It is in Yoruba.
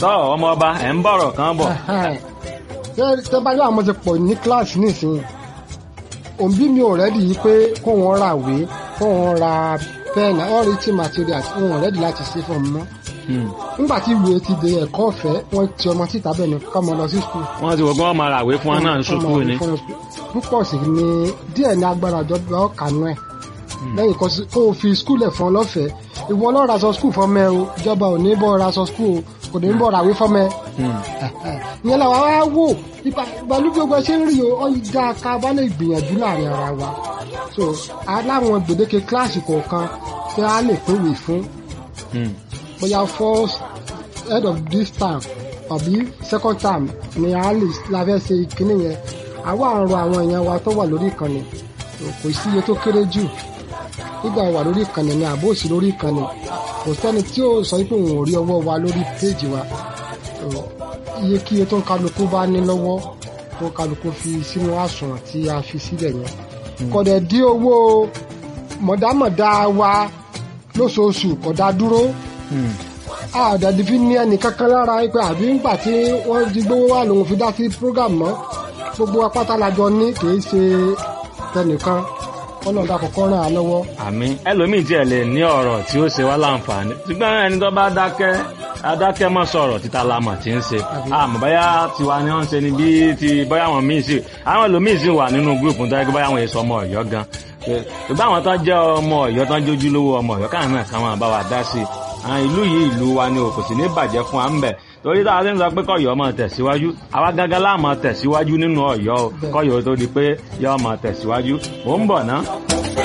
tọ́ ọmọ ọba ẹ̀ ń bọ̀rọ̀ kan bọ̀. tẹ́ bá yọ àwọn ti pọ̀ ní kíláàsì nísìnyí òbí mi ò rẹ́dì yìí pé kó wọn ra ìwé kó wọn ra pẹ́ẹ̀nì all written materials wọn ò rẹ́dì láti ṣe fún ọmọ nígbà tí ìwé ti di ẹ̀kọ́ ọ̀fẹ́ wọ́n ti ọmọ síta bẹ́ẹ̀ ni kọ́ ọmọ lọ sí skul. wọ́n ti wọ́n gbọ́n máa ràwé fún wọn náà ní sùkúù ni. púpọ̀ sí ni díẹ̀ ní agbára ìjọba ọ̀kanú ẹ̀ lẹ́yìn kó o fi skul ẹ̀ fún ọ lọ́fẹ̀ẹ́ ìwọ lọ́ọ́ ra aṣọ skul fọmọ ẹ o ìjọba ò ní bọ́ ra aṣọ skul o kò ní bọ́ ràwé fọmọ ẹ. ìyẹn làwọn wá wò ìbàlú gbogbo ṣe ń rí o ọ ìdá ká bá lè gbìyànjú láàrin ara wa so aláwọn gbèdéke kíláàsì kọ̀ọ̀kan tí a lè pèwé fún bóyá first head of this term àbí second term ni a lè la fẹ́ ṣe ìkíní yẹn àwa àrùn àwọn èèyàn wa tó wà lórí ìkànnì kò sí iye tó kéré jù nígbà wà lórí ìkànnì ni àbó òsì lórí ìkànnì kò sẹ́ni tí ó sọ pé òun ò rí ọwọ́ wa lórí péèjì wa iye kí iye tó ń kálukú bá ní lọ́wọ́ tó kálukú fi sínú àsùnwọ̀n tí a fi sílẹ̀ yẹn kọ̀dẹ̀ dí owó mọ̀dámọ̀dá wa lóṣooṣù kọ̀dá dúró àdàdì fi ní ẹnì kankan lára pé àbí ńgbà tí wọ́n di gbówó wà lòun fi dá sí program mọ́ gbogbo apáta lajọ ní kìí ṣe tẹnìkan ọlọ́dà kọ̀ọ̀kan ràn án lọ́wọ́. àmín ẹlòmíì tiẹ̀ lè ní ọ̀rọ̀ tí ó ṣe wá láǹfààní ṣùgbọ́n ẹni tó bá dákẹ́ adákẹ́ mọ́ sọ̀rọ̀ títa lamọ̀ tí ń ṣe àmọ́ báyà tiwa ni wọ́n ń ṣe ni bí ti báyà wọn míì sí àwọn ẹlòmíì sì wà nínú gúrùpù tó yẹ kí báyà wọn èso ọmọ ọ̀yọ́ gan ṣùgbọ́n àwọn tó jẹ́ ọmọ ọ̀yọ́ tó ń jójú lówó ọmọ ọ̀yọ́ káwọn náà káwọn àbá wa dá sí i àwọn ìlú yìí ìlú wa ni kò sì ní bàjẹ́ fún wa ń bẹ̀ torí tá a ti ń sọ pé kọ̀yọ́ máa tẹ̀síwájú àwa gángan láà máa tẹ̀síwájú nínú ọ̀yọ́ kọ̀yọ́ tó di pé yọ́ máa tẹ̀síwájú mò ń bọ̀ ná.